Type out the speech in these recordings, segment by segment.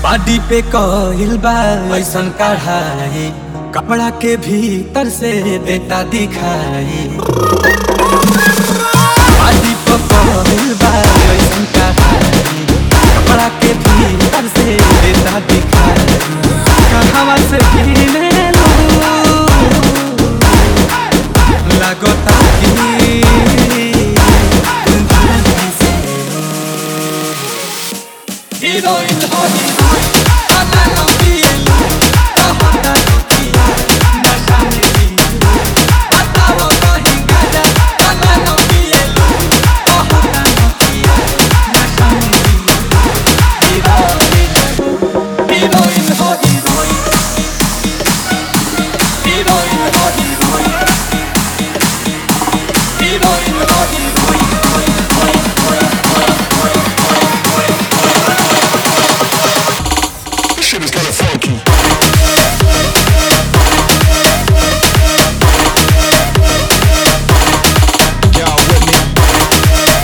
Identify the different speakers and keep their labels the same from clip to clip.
Speaker 1: Party पे कहल बा ऐसन कढ़ाई कपड़ा के भीतर से बेटा दिखाई पार्टी पे कहल बा ऐसन कढ़ाई कपड़ा के भीतर से बेटा दिखाई कहवा से किने लो लगता कि Heroin, oh heroin, ana no pielo, kahota nokia, nasha me pielo, batao no hingaya, ana no pielo, kahota nokia, nasha me pielo, heroin, heroin, oh heroin, heroin, oh heroin, heroin, oh heroin,
Speaker 2: This shit is kinda funky. Y'all with me?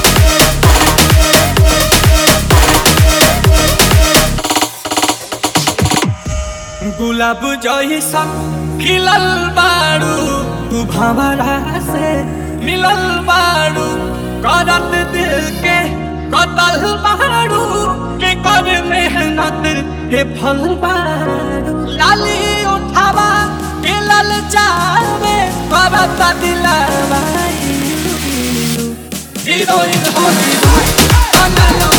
Speaker 1: गुलाब जैसन खिलल बारू तू भंवरा से मिलल बारू करत दिल के कतल बारू के कर मेहनत के फल बारू लाली उठावा के लल जावे करत दिलवा हीरोइन हो हीरोइन अनलो